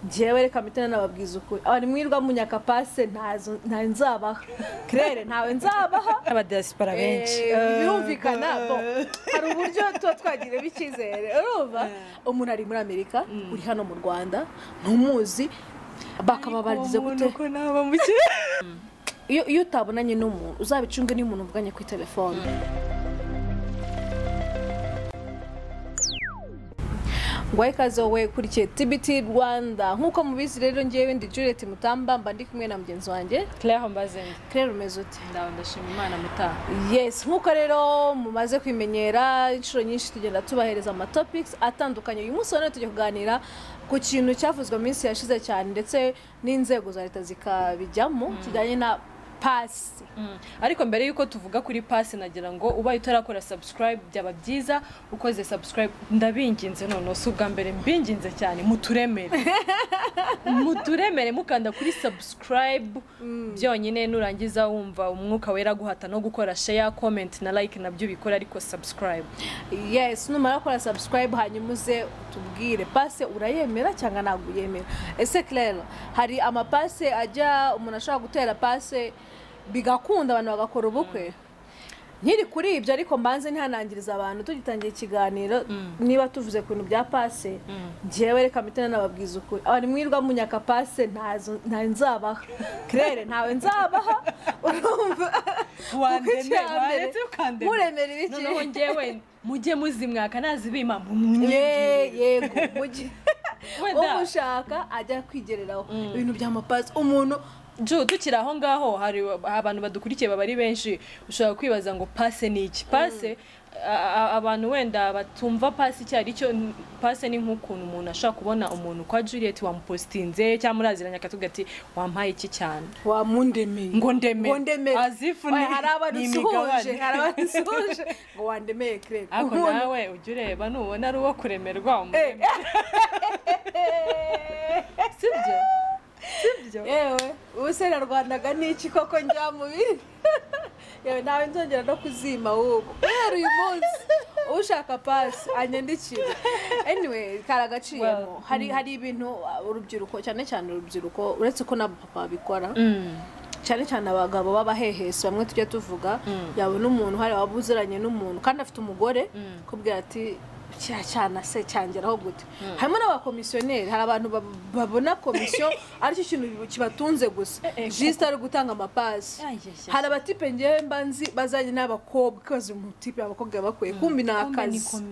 njyewe reka mitene nababwiza ukuri abari mwirwa munyakapase ntawe nzabaha kirere ntawe nzabaha abadiyasipora benshi Eh, birumvikana bo hari uburyo tuba twagiramo icyizere urumva umuntu ari muri amerika uri hano mu rwanda ntumuzi bakaba bagize gute uko naba mukire iyo iyo utabonanye n'umuntu uzabicunge n'iyo umuntu mvuganye kuri telefone ngwaye ikaze wowe kurikiye tibiti rwanda nk'uko mubizi rero ngewe ndi juliet mutamba mba ndi kumwe na mugenzi wanjye claire mbazenge claire umeze ute ndawe ndashima imana mutaha yes nk'uko rero mumaze kwimenyera inshuro nyinshi tugenda tubahereza amatopics atandukanye uyu munsi rero tujya kuganira ku kintu cyavuzwe mu minsi yashize cyane ndetse n'inzego za leta zikabijyamo kijyanye na pasi ariko mbere y'uko tuvuga kuri pasi nagira ngo ubaye utarakora subscribe byaba byiza ukoze subscribe ndabinginze noneho si ubwa mbere mbinginze cyane muturemere muturemere mukanda kuri subscribe byonyine nurangiza wumva umwuka wera guhata no gukora share comment na like nabyo bikora ariko subscribe yes numara gukora subscribe hanyuma uze tubwire pase urayemera cyangwa ntabwo uyemera ese claire hari amapase ajya umuntu ashobora gutera pase bigakunda abantu bagakora ubukwe nkiri kuri ibyo ariko mbanze ntihanangiriza abantu tugitangiye ikiganiro niba tuvuze ku bintu bya pase njyewe reka mitene nababwiza ukuri abantu mwirwa munyaka pase ntazo- ntawe nzabaha kirere ntawe nzabaha urumva Wandemere, Kuko icya mbere, waretse ukandemera. muremera ibiki noneho ngewe mujye muzimwaka nazibima Ye- mumunyigire yego mugi Wenda. umushaka ajya kwigereraho ibintu by'amapasi umuntu Ju, tukiri aho ngaho hari abantu badukurikiye baba ari benshi ushobora kwibaza ngo pase ni iki pase a- a- abantu wenda batumva pase icyo ari cyo n- pase ni nk'ukuntu umuntu ashobora kubona umuntu kwa juliet wamupositinze cyangwa muraziranye akatuga ati wampaye iki cyane wamundemeye Ngo ndemere. ngo ndemere Azifu ni- Oya, hari ni abadusuhuje imigabane. hari abadusuhuje ngo wandemeye kirere ariko nawe ujya ureba nubona ari uwo kuremerwa umuremere sibyo sibyo yewe ubuserarwandaga ni iki koko njya mu biri yewe nawe nzongera no kuzima w'ubu guhera uyu munsi ushaka pasi anyandikira anyway karagaciyemo Well, hari hari ibintu uh, urubyiruko cyane cyane urubyiruko uretse ko n'abapapa babikora Mm. cyane cyane abagabo b'abahehesi bamwe tujya tuvuga yabona umuntu hari waba uziranye n'umuntu kandi afite umugore kubwira ati cya cyana se cyangeraho gute harimo n'abakomisiyoneri hari abantu bab- babona komisiyo aricyo kintu kibatunze gusa Eh, eh, jisita ari ugutanga amapasi Ay, ay, ay. hari abatipe ngewe mba nzi bazanye n'abakobwa ikaze umutipe abakobwa bakwiye kumbi ni akazi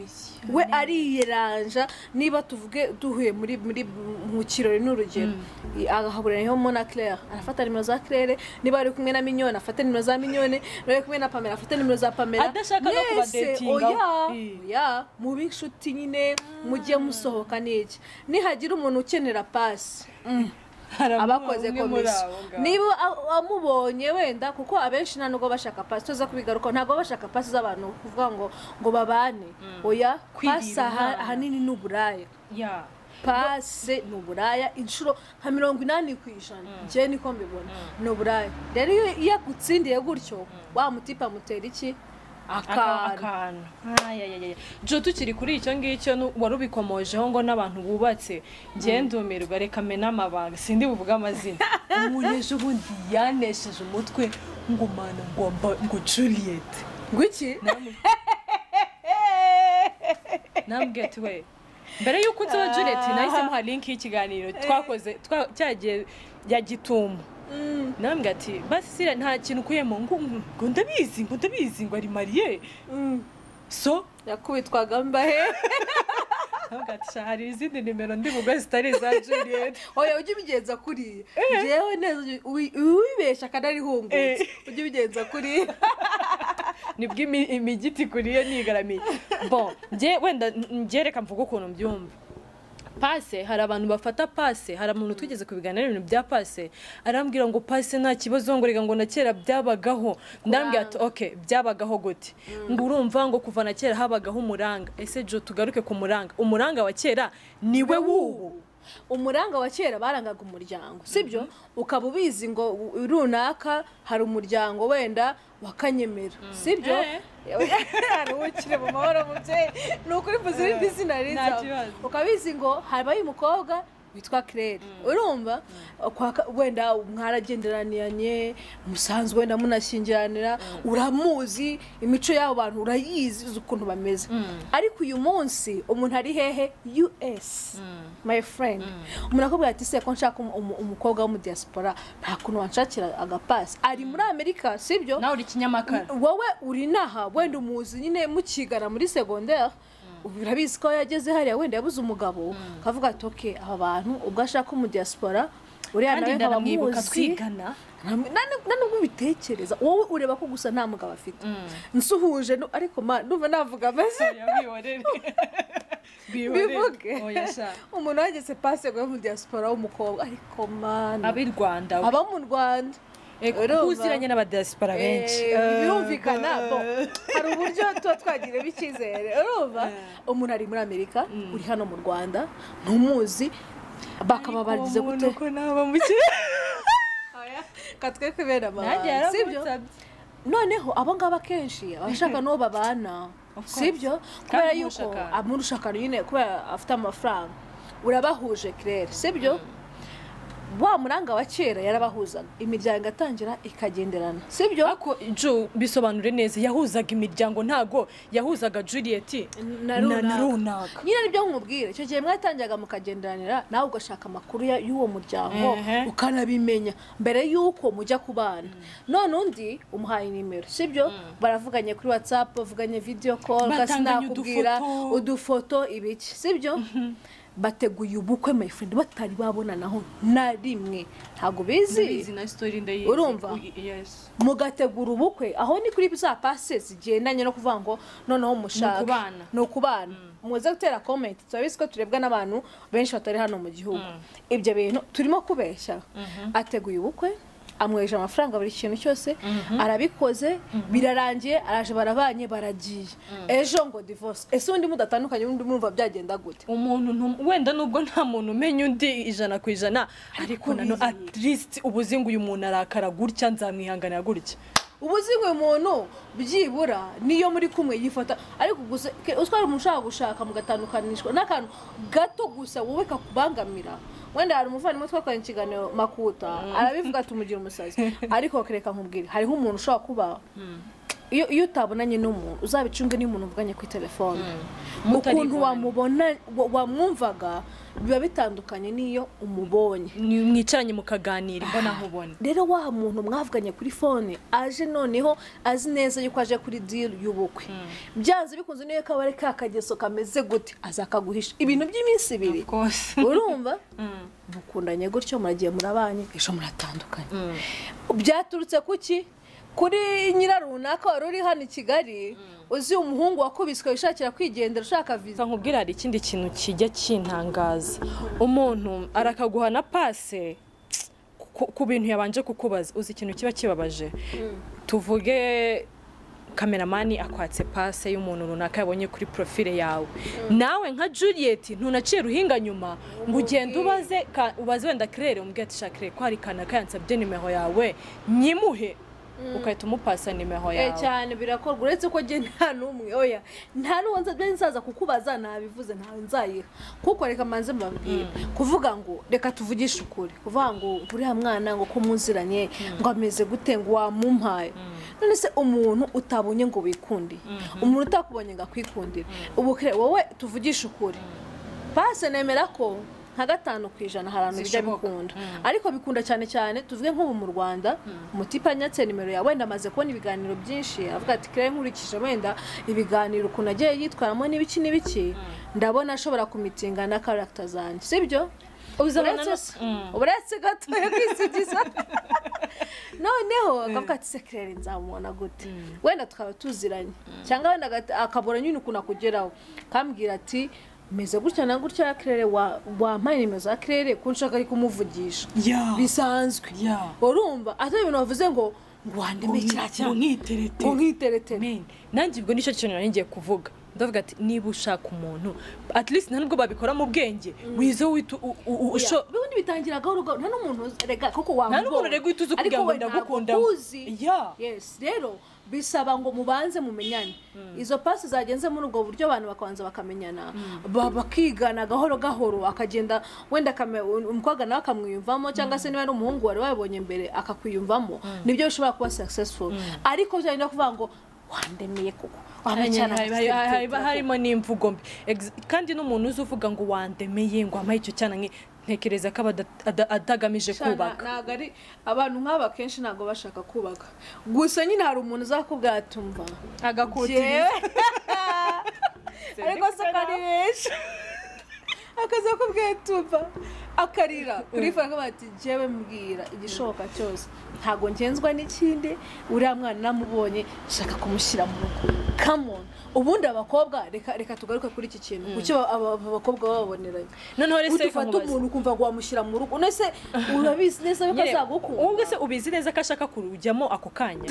we ariyeranja niba tuvuge duhuye muri muri mu kirori n'urugero agahaburiraho na claire arafata nimero za claire niba ari kumwe na minyone afate nimero za minyone niba ari kumwe na pamela afate nimero za pamela Adashaka no Mwese, kubadetinga. oya Eh. oya mube inshuti nyine mujye musohoka n'iki nihagira umuntu ukenera pasi abakoze komisiyo niba a- wamubonye wenda kuko abenshi nta nubwo bashaka pasi tuza kubigaruka ntabwo baba bashaka pasi z'abantu kuvuga ngo ngo babane oya Kwigirira pasi aha- inama. ahanini ni uburaya ya pase ni uburaya inshuro nka mirongo inani ku ijana njyewe niko mbibona ni uburaya rero iyo iyo agutsindiye gutyo wa mutipa amutera iki akantu akantu jo tukiri kuri icyo ngicyo nu- wari ubikomojeho ngo n'abantu bubatse ngende ndumirwa reka mena amabanga sindi buvuge amazina umuntu ejo bundi yanesheje umutwe ngo mana ngo mba- ngo juliet ngwiki nambwiye ati we mbere y'uko unsaba juliet nahise muha link y'ikiganiro twakoze twa- cyagiye ya gitumo nambwiye ati basi siriya nta kintu ukuyemo ngo ngo ndabizi ngo ndabizi ngo ari mariye so yakubitwaga mbahe Ntabwo ati, "Sha, hari izindi nimero ndi bugo zitari iza Juliet oya ujye ubigenza kuriya ngewe neza uyu- uwi- uwibeshya akanarihungutse ujye ubigenza kuriya nibwo imi- imigiti kuriyo nigaramiye bon njye wenda n- njye reka mvuge ukuntu mbyumva pase hari abantu bafata pase hari umuntu twigeze kubiganira ibintu bya pase arambwira ngo pase nta kibazo ngo reka ngo na kera byabagaho ndambwira ati ok byabagaho gute ngo urumva ngo kuva na kera habagaho umuranga ese jo tugaruke ku muranga umuranga wa kera niwe w'ubu umuranga wa kera barangaga umuryango sibyo ukaba ubizi ngo u- runaka hari umuryango wenda wakanyemera sibyo Eh. hari uwo ukiri mu mahoro mubyeyi ni ukuri mvuze irindi zina nta riza kibazo. ukaba ubizi ngo habaye umukobwa witwa kirere urumva Kwa ka- wenda mwaragenderaniranye umusanzu wenda munashyingiranira uramuzi imico y'abo bantu urayizi uzi ukuntu bameze ariko uyu munsi umuntu ari hehe us my friend umuntu akubwira ati se ko nshaka umu- umu- umukobwa wo mu diaspora nta kuntu wanshakira agapasi ari muri amerika sibyo nawe uri kinyamakara wowe uri inaha wenda umuzi nyine mukigana muri segonderi urabizi ko yageze hariya wenda yabuze umugabo akavuga ati oke aba bantu ubwo ashaka umudiyasipora uriya kandi nawe nkaba ndanamwibuka muzi twigana nanubwo ubitekereza wowe ureba ko gusa nta mugabo afite nsuhuje nu- ariko ma- ndumva navuga amazina bihorere Bivuge. oya sha umuntu wageze pasego yo mu diyasipora w'umukobwa ariko mana ab'i rwanda we. aba mu rwanda Eh, kuko urumva? uziranye n'abadiaspora benshi Eh, birumvikana bo hari uburyo tuba twagiramo icyizere urumva umuntu ari muri amerika uri hano mu rwanda ntumuzi bakaba bagize gute uko naba muke katwe kubera nanjye amabanga sibyo noneho abo ngabo akenshi abashaka n'uwo babana course. sibyo kubera Kandi yuko murushakana. amurusha akantu nyine kubera afite amafaranga urabahuje kirere sibyo wa muranga wa kera yarabahuzaga imiryango igatangira ikagenderana sibyo ariko jo bisobanure neza yahuzaga imiryango ntago yahuzaga juliet na runaka. runaka nyine nibyo nkubwira icyo gihe mwatangaga mukagenderanira nawe ugashaka amakuru ya- y'uwo muryango Ehe. ukanabimenya mbere y'uko mujya kubana none undi umuhaye nimero sibyo baravuganye kuri whatsapp bavuganye video call kasi Batanganye nakubwira udufoto. udufoto ibiki sibyo bateguye ubukwe my friend batari babonanaho na rimwe ntabwo bizi na story ndayizi Urumva? Ku- yes mugategura ubukwe aho ni kuri za pase zigendanye no kuvuga ngo noneho mushaka Ni ukubana. ni ukubana muze gutera comment turabizi ko turebwa n'abantu benshi batari hano mu gihugu ibyo bintu turimo kubeshya ateguye ubukwe amweje amafaranga buri kintu cyose arabikoze birarangiye araje barabanye baragiye ejo ngo divorce ese undi mudatandukanye undi mwumva byagenda gute umuntu ntum- wenda nubwo nta muntu umenya undi ijana ku ijana ariko nano bizi. at least ubuzi ngo uyu muntu arakara gutya nzamwihanganira gutya ubuzima umuntu byibura niyo muri kumwe yifata ariko gusa ke- utwara umuntu ushaka gushaka mugatandukanishwa n'akantu gato gusa wowe kakubangamira wenda hari umuvandimwe twakoranye ikiganiro makuta arabivuga ati umugira umusazi ariko kereka nkubwire hariho umuntu ushobora kuba iyo iyo utabonanye n'umuntu uzabicunge n'umuntu muvuganye kuri telefone ukuntu Mutaribonana. wamubona wa- wamwumvaga biba bitandukanye n'iyo umubonye Ni- mwicaranye mukaganira imbona nkubona rero wa muntu mwavuganye kuri fone aje noneho azi neza yuko aje kuri diri y'ubukwe byanze bikunze niyo kaba ari ka kageso kameze gute azakaguhisha ibintu by'iminsi ibiri rwose urumva mukundanye gutyo muragiye murabanye ejo muratandukanye byaturutse kuki kuri nyira runaka wari uri hano i kigali uzi umuhungu wakubiswe wishakira kwigendera ushaka viza nkubwira hari ikindi kintu kijya kintangaza umuntu arakaguha na pase ku- ku bintu yabanje kukubaza uzi ikintu kiba kibabaje tuvuge kameramani akwatse pase y'umuntu runaka yabonye kuri profile yawe nawe nka juliet ntunaciye ruhinga nyuma ngo ugende ubaze ka- ubaze wenda kirere umubwire ati shakire ko hari kanaka yansabye nimero yawe nyimuhe ugahita umupasa nimero Eh, yawe cyane birakorwa uretse ko njye nta n'umwe oya nta n'uwo nza- nari nzaza kukubaza nabivuze ntawe nzayiha kuko reka manze mbabwira kuvuga ngo reka tuvugishe ukuri kuvuga ngo uriya mwana ngo ko muziranye ngo ameze gute ngo wamumpaye none se umuntu utabonye ngo wikundiye umuntu utakubonye ngo akwikundire ubu kre- wowe tuvugishe ukuri pase nemera ko nka gatanu ku ijana hari ahantu bijya Zishoboka. bikunda ariko bikunda cyane cyane tuvuge nk'ubu mu rwanda umutipe anyatse nimero yawe wenda amaze kubona ibiganiro byinshi avuga ati kare nkurikije wenda ibiganiro ukuntu agiye yitwaramo n'ibiki n'ibiki ndabona ashobora kumitinga na karagita zanjye sibyo uzabona uretse no- Mm. uretse gato yo kwisigiza noneho akavuga ati sekirere nzamubona gute wenda tukaba tuziranye cyangwa wenda agahita- akabura nyine ukuntu akugeraho akambwira ati meze gutya na gutya ya kirere wa- wampaye nimero za kirere ko nshaka ari kumuvugisha Yeah. bisanzwe Yeah. urumva atari ibintu bavuze ngo ngo wandeme kiriya cyane nkiteretera ngo nkiteretera Amen. nanjye ubwo nicyo kintu nari ngiye kuvuga ndavuga ati niba ushaka umuntu at least nta nubwo babikora mu bwenge wize witu u- u- u- usho Oya, bibundi bitangiraga urugo nta n'umuntu rega kuko wamubonye nta n'umuntu rego uhita uzi Ariko kugira ngo we ntabwo ndagukunda ukuzi. Yeah. yes rero bisaba ngo mubanze mumenyane izo pasi zagenze muri ubwo buryo abantu bakabanza bakamenyana ba- bakigana gahoro gahoro akagenda wenda akame- umukobwa nawe akamwiyumvamo cyangwa se niba ari umuhungu wari wabonye mbere akakwiyumvamo nibyo bishobora kuba successful ariko byarenda kuvuga ngo wandemeye kuko Hari- wampecyana hari- hari- hari- harimo n'imvugo mbi Ex- kandi n'umuntu uzi uvuga ngo wandemeye ngo amaye icyo cyana nke ntekereza ko aba ada- ada- atagamije Shana, kubaka ntabwo ari abantu nk'aba kenshi ntabwo bashaka kubaka gusa nyine hari umuntu uzakubwira ati umva agakutira Jewe. ariko se ko ari benshi akaza kubwira ati umva akarira urifata akavuga ati jewe mbwira igishoboka cyose ntabwo ngenzwa n'ikindi uriya mwana namubonye nshaka kumushyira mu rugo kamoni ubundi abakobwa reka reka tugaruke kuri iki kintu ku cyo aba- aba- abakobwa baba baboneranye noneho rero se reka udufata nkubaze. umuntu ukumva ngo wamushyira mu rugo none se urabizi neza yuko Nyine, ubwo azagukunda se ubizi neza ko ashaka kurujyamo ako kanya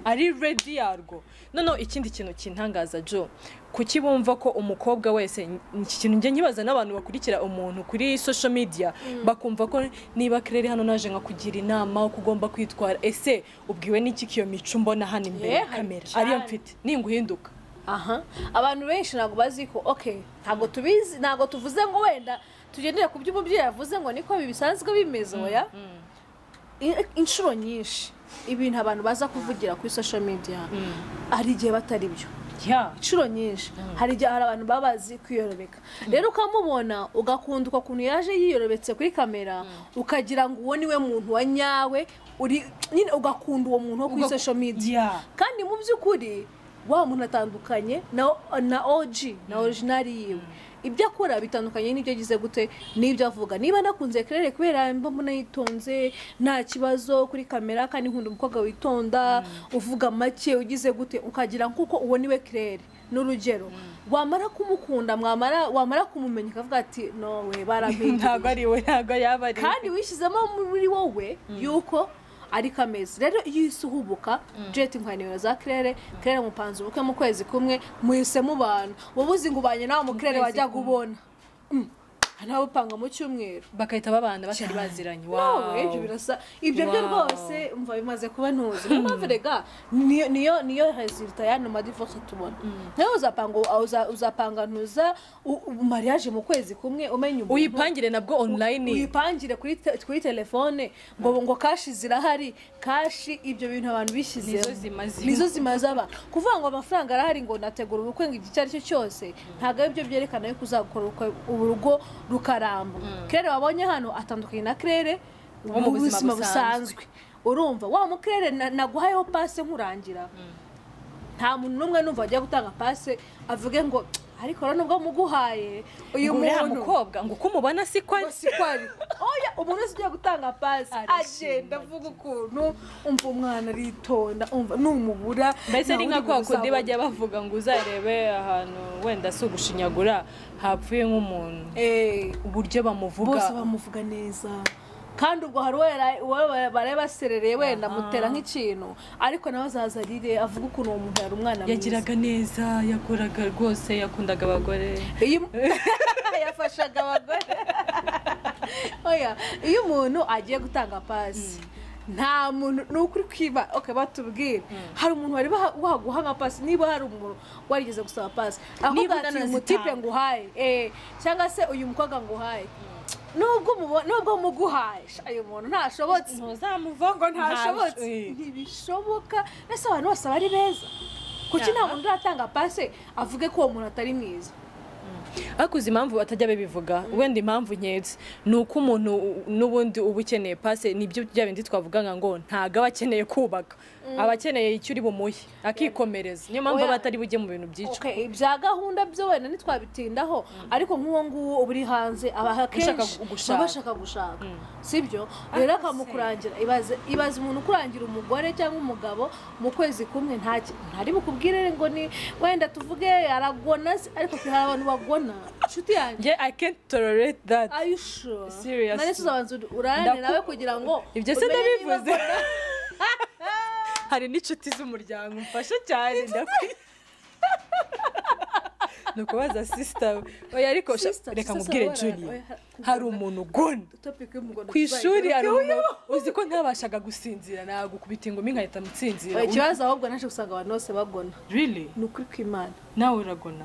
ari redi yarwo noneho ikindi kintu kintangaza jo kuki bumva ko umukobwa wese iki kintu njya nkibaza n'abantu bakurikira umuntu kuri social media bakumva ko niba kirere hano naje nkakugira inama uko ugomba kwitwara ese ubwiwe n'iki kiyo mico mbona hano imbere Yeah, ya kamera cyane. ariyo mfite ninguhinduka aha abantu benshi ntabwo bazi ko ok ntabwo tubizi ntabwo tuvuze ngo wenda tugendere ku byo umubyeyi yavuze ngo niko ibi bisanzwe bimeze oya I- inshuro nyinshi ibintu abantu baza kuvugira kuri social media hari igihe batari byo Yeah. inshuro nyinshi hari igihe hari abantu baba bazi kwiyorobeka rero ukamubona ugakunda ukuntu yaje yiyorobetse kuri kamera ukagira ngo uwo niwe muntu wa nyawe uri nyine ugakunda uwo muntu wo kuri Ugaku- social media Yeah. kandi mu by'ukuri wa muntu atandukanye na na OG na original yiwe ibyo akora bitandukanye n'ibyo agize gute n'ibyo avuga niba nakunze kerere kubera mba mbona yitonze nta kibazo kuri kamera kandi nkunda umukobwa witonda uvuga make ugize gute ukagira nk'uko uwo niwe kerere ni urugero wamara kumukunda mwamara wamara kumumenya ukavuga ati nowe barampinduriye ntabwo ari we ntabwo yaba ari we. kandi wishyizemo muri wowe yuko ari kameze rero iyo uhise uhubuka jeti nka nimero za kirere kirere mupanze ubukwe mu kwezi kumwe muhise mubana wowe uzi ngo ubanye nawe mu kirere kwezi wajyaga kumwe. ubona Mm. nawe upanga mu cyumweru bagahita babana batari baziranye nawe ibyo wow birasa ibyo byo Wow. rwose umva bimaze kuba ntuzi niyo mpamvu rega niyo niyo niyo resulta y'ano madivorce tubona nawe uzapanga uza- uzapanga ntuza mariage mu kwezi kumwe umenya umuntu uyipangire nabwo online uyipangire kuri te- kuri telefone ngo ngo kashi zirahari kashi ibyo bintu abantu nizo bishyizemo zimaze nizo zimaze aba kuvuga ngo amafaranga arahari ngo nategura ubukwe ngo igihe icyo ari cyo cyose ntabwo ari byo byerekana yuko uzakora ubukwe- urugo rukaramba kirere wabonye hano atandukanye na kirere Wo mu buzima busanzwe. busanzwe urumva wa mu kirere na- naguhayeho pase nkurangira nta muntu n'umwe numva wagiye gutanga pase avuge ngo ariko rero nubwo muguhaye uyu ngo uriya muntu mukobwa ngo uko umubona si ko ari si kwari oya umuntu wese ugiye gutanga pasi Arashima, agenda avuga ukuntu umva umwana aritonda umva numubura mbese nawe uri ari nka kwa kundi kuzabona. bajya bavuga ngo uzarebe ahantu wenda si ugushinyagura hapfuye nk'umuntu Eh, uburyo bamuvuga bose bamuvuga neza kandi ubwo hari uwo yara- uwo bari baserereye wenda amutera nk'ikintu ariko nawe azaza arire avuge ukuntu uwo muntu yari umwana mwiza yagiraga neza yakoraga rwose yakundaga abagore Iyo- yafashaga abagore oya iyo umuntu agiye gutanga pasi nta muntu ni ukuri kwiba ok batubwire hari umuntu wari baha- waguha nka pasi niba hari umuntu warigeze gusaba pasi Niba ahubwo ati unanazitanga. umutipe nguhaye eh, cyangwa se uyu mukobwa nguhaye nubwo mubo- nubwo muguhaye sha, uyu muntu ntashobotse ntuzamuva ngo ntashobotse ntibishoboka ese abantu bose bari beza kuki nta Aha. muntu uratanga pasi avuge ko uwo muntu atari mwiza ariko uzi impamvu batajya babivuga wenda impamvu nketse ni uko umuntu n'ubundi uba ukeneye pase nibyo bya bindi twavugaga ngo ntago aba akeneye kubaka aba akeneye icyo uri bumuhe akikomereza niyo mpamvu Oya. aba atari bujye mu bintu byicwa Okay, bya gahunda byo wenda ntitwabitindaho ariko nk'uwo nguwo uba uri hanze aba Ushaka akenshi gushaka. baba bashaka gushaka sibyo rero akamukurangira ibaze ibaze umuntu ukurangira umugore cyangwa umugabo mu kwezi kumwe nta ki- ntari bukubwire ngo ni wenda tuvuge aragona se, ariko hari abantu bagona inshuti yanjye nge i can't tolerate that are you sure Seriously. nari tuzabanza urarane Ndaku- nawe kugira ngo ibyo se umenye niba ndabivuze hari n'inshuti z'umuryango mfasha cyane ndakwi ni ukubaza sisita we oya ariko sha- Sister, reka sister mubwire Sabora, juniya oya, hari umuntu ugona topic y'umugondo ku ishuri hari umuntu uzi ko ntabashaga gusinzira nagukubita ingumi nkahita mutsinzira Oya, ikibazo ahubwo naje gusanga abantu bose bagona rili ni ukuri kw'imana nawe uragona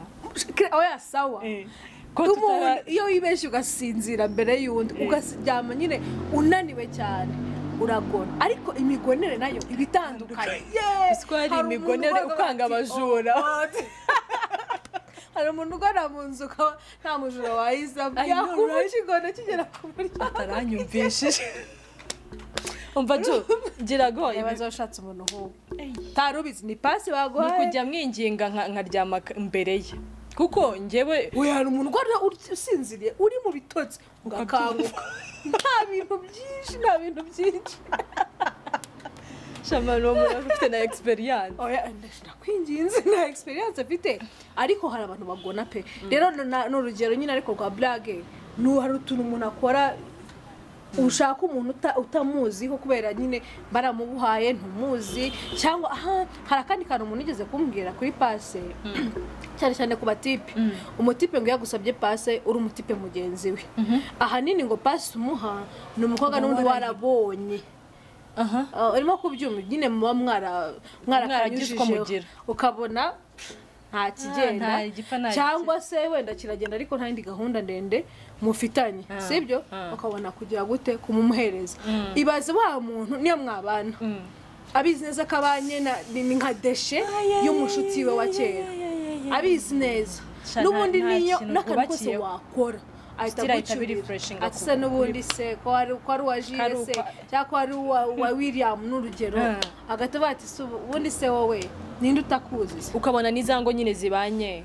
oya sawa Eh, ko tutara tumuhura iyo wibeshye ugasinzira mbere y'undi ukaryama nyine unaniwe cyane uragona ariko imigonere nayo iba itandukanye Yeee! Uzi ko hari Hari umuntu imigonere uvuga ukanga ati, abajura. "Oh, God." hari umuntu ugana mu nzu ukaba nta mujura wayizamo I know, yakumva right? ikigondo kigera ku muryango ataranyumvishije umva jo ngira go niba ibi- washatse umuntu nk'uwo utari ubizi ni pasi ni baguhaye ukujya mwinginga nka- nkaryama k- imbere ye kuko njyewe uyu hari umuntu ugana uri- usinziriye uri mu bitotsi ugakanguka nta bintu byinshi nta bintu byinshi shamano umuntu wari ufite na experience oya ndakwinginze nta experience afite ariko hari abantu bagona pe rero na- ni urugero nyine ariko rwa blage ni hari utuntu umuntu akora ushaka umuntu uta- utamuziho kubera nyine baramubuhaye ntumuzi cyangwa aha hari akandi kantu umuntu yigeze kumbwira kuri pase cyane cyane ku batipe umutipe ngo iyo agusabye pase uri umutipe mugenzi we ahanini ngo pase umuha ni umukobwa Ngo n'undi warayi- warabonye aha Ah, urimo kubyumva nyine muba mwara Mwaragize uko mwarakanyujije mugira. ukabona nta nta kigenda gipfa, nta cyangwa se wenda kiragenda ariko nta yindi gahunda ndende mufitanye Ah, sibyo ah. ukabona kugira gute kumumuhereza ibaze wa muntu niyo mwabana Mm. abizi neza ko abanye na- ni ni nka deshe y'umushuti we wa kera abizi neza Sha, n'ubundi nta- nta niyo kintu n'akantu kose bwubakiyeho. wakora ahita Still ahita agucyurira. birefreshinga ati ku- se n'ubundi se ko ari ko ari uwa Ko ari jire se ukwa- cyangwa ko ari uwa uwa william n'urugero Ah. hagati bavuga ati se ubundi se wowe ninde utakuzi se ukabona n'izango nyine zibanye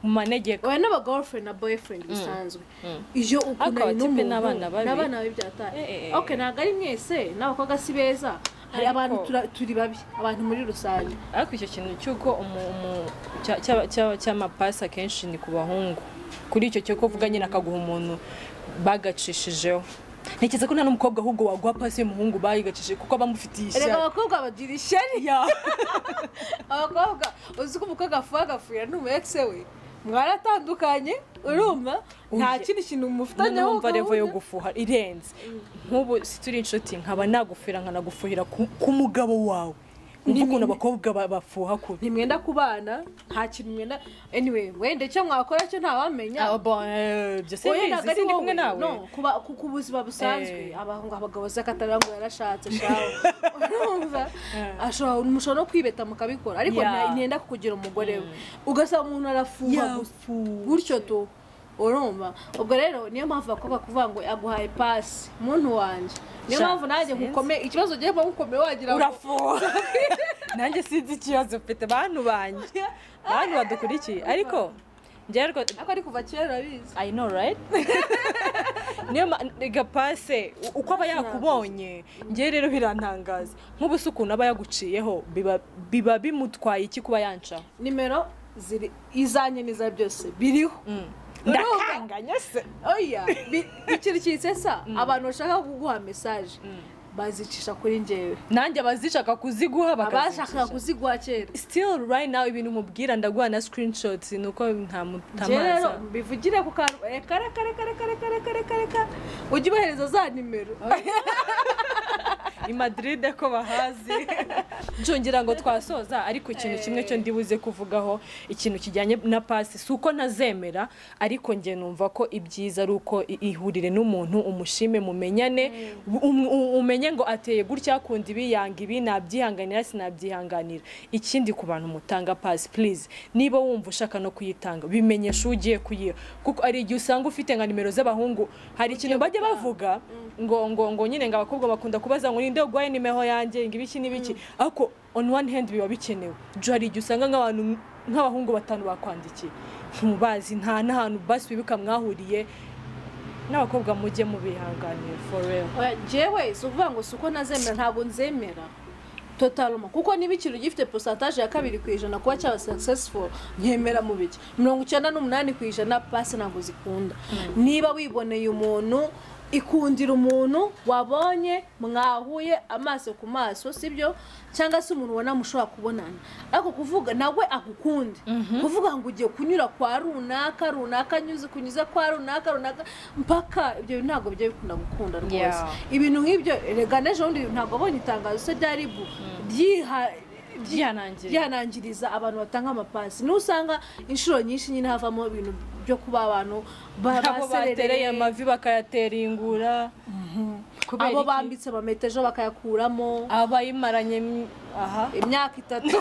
mu manegeko oya n'abagirlfriend na boyfriend bisanzwe Mm. iyo Ariko ukunani abatipe n'umuntu n'abana babi. n'abana babi byataye Eh, eh, eh. ok ntabwo ari mwese n'abakobwa si beza hari Ariko- abantu tura- turi babi abantu muri rusange ariko icyo kintu cy'uko umu- umu- cya- cya- cya- cy'amapasi akenshi ni ku bahungu kuri icyo cyo kuvuga nyine akaguha umuntu bagacishijeho ntekereza ko nta n'umukobwa ahubwo waguha pasi y'umuhungu bayigacishije kuko bamufitiye reka ishyari abakobwa bagira ishyari Ya. abakobwa uzi ko umukobwa apfuye agapfira n'umuyekise we mwaratandukanye urumva nta Oya. kindi kintu mufitanye numva revo yo gufuha irenze nk'ubu si turi inshuti nkaba nagufira nkanagufuhira ku ku mugabo wawe Ni wumva ukuntu abakobwa ba- bafuha kure ntimwenda ku bana nta kintu mwenda anyway wenda icyo mwakora cyo ntawamenya ibyo si Oya, ntabwo mbizi ari sindi wowe. kumwe nawe No, kuba- ku ku buzima busanzwe Eh. abahungu abagabo z'akatara ngo yarashatse shawe urumva ashobora umushobora no kwibeta mukabikora ariko Yeah. nta- ntiyenda kukugira umugore we ugasaba umuntu arafuha gusa yafu gutyo tu urumva ubwo rero niyo mpamvu abakobwa kuvuga ngo aguhaye pasi muntu wanjye niyo Sha, mpamvu nanjye sinzi. nkukome ikibazo ugiye kuba ngukomeye wagira ngo urafuha nanjye sinzi ikibazo mfite bantu banjye bantu badukurikiye ariko njyewe rwo ariko ari kuva kera urabizi I know right niyo ma- gapase u- uko aba yakubonye njyewe rero birantangaza nk'ubu se ukuntu aba yaguciyeho biba- biba bimutwaye iki kuba yanca nimero ziri izanye n'iza byose biriho ndakanganya se oya bi- ikintu cyitsetsa abantu bashaka kuguha mesaje bazicisha kuri njyewe nanjye abazishaka kuziguha abashakaga bakazishaka kuziguha kera still right now ibintu mubwira ndaguha na screenshots ni uko nta mu- njyewe rero ntamaza mbivugire ku kantu reka reka reka reka reka reka reka reka ujye ubahereza za nimero i madrid ko bahazi njongira ngo twasoza ariko ikintu kimwe cyo ndibuze kuvugaho ikintu kijyanye na pasi si uko ntazemera ariko njye numva ko ibyiza ari uko i- ihurire n'umuntu umushime mumenyane um- u- umenye ngo ateye gutya akunda ibi yanga ibi nabyihanganira sinabyihanganira ikindi ku bantu mutanga pasi purize niba wumva ushaka no kuyitanga bimenyesha uwo ugiye kuyiha kuko hari igihe usanga ufite nka nimero z'abahungu hari ikintu bajya bavuga ngo ngo ngo nyine ngo abakobwa bakunda kubaza ngo ninde ugwaye nimero yanjye ngo ibiki n'ibiki ariko on one hand biba bikenewe jo hari igihe usanga nk'abantu nk'abahungu batanu bakwandikiye ntubazi nta n'ahantu basi wibuka mwahuriye n'abakobwa mujye mubihanganira for real Oya, jewe si ukuvuga ngo si uko nazemera ntabwo nzemera totaloma kuko niba ikintu gifite posataje ya kabiri ku ijana kuba cyaba successful nkemera mu bike mirongo icyenda n'umunani ku ijana pasi ntabwo zikunda niba wiboneye umuntu ikundira umuntu wabonye mwahuye amaso ku maso sibyo cyangwa se umuntu ubona mushobora kubonana ariko kuvuga nawe agukunda kuvuga ngo ugiye kunyura kwa runaka runaka nyuze kunyuze kwa runaka runaka mpaka ibyo bintu ntabwo bijya bikunda gukunda rwose Yeah. ibintu nk'ibyo rega n'ejo bundi ntabwo abonye itangazo se rya ribu ryiha byihanangiriye byanangiriza abantu batanga amapasi niho usanga inshuro nyinshi nyine havamo ibintu byo kuba abantu ba- abo batereye baserereye amavi bakayatera ingura kubera abo iki? bambitse amameta ejo bakayakuramo abayimaranye m- aha imyaka itatu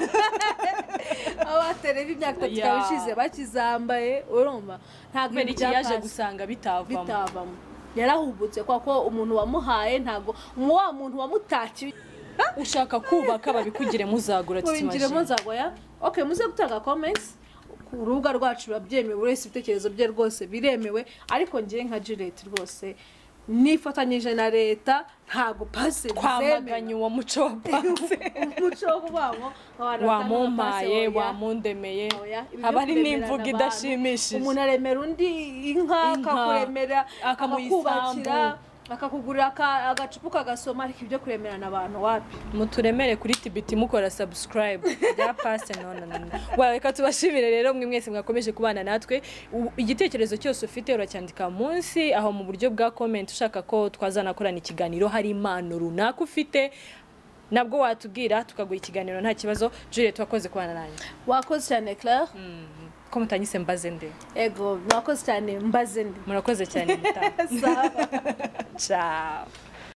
abatereye imyaka itatu Yeah. ikaba ishize bakizambaye urumva ntabwo kubera ibintu iki yaje byakase. gusanga bitavamo bitavamo yarahubutse kwa ko umuntu wamuhaye ntabwo mu- wa muntu wamutakiye ushaka kubaka babikugire muzagura mubinjire titimajine nzagwaya ok muze gutanga comments ku rubuga rwacu biba byemewe buri wese ibitekerezo bye rwose biremewe ariko ngewe nka Juliet rwose nifatanyije na leta ntabwo pase twamaganye uwo muco wa panse umuco wo kubamo abantu wamumpaye wamundemeye haba ari n'imvugo idashimishije umuntu aremera undi inka Inka. akakuremera Akamuha akakubakira isambu. akakugurira aka- agacupa kagasoma ariko ibyo kuremerana abantu wapi muturemere kuri tibiti mukora sabusikarayibu bya pasi none wareka tubashimire rero mwe mwese mwakomeje kubana natwe U- igitekerezo cyose ufite uracyandika munsi aho mu buryo bwa komenti ushaka ko twazanakorana ikiganiro hari impano runaka ufite nabwo watubwira tukaguha ikiganiro nta kibazo juliet wakoze kubana nanjye wakoze cyane claire ko mutanyise mbaze nde ego mwakoze cyane mbaze ndi murakoze cyane mutaha sawa ciao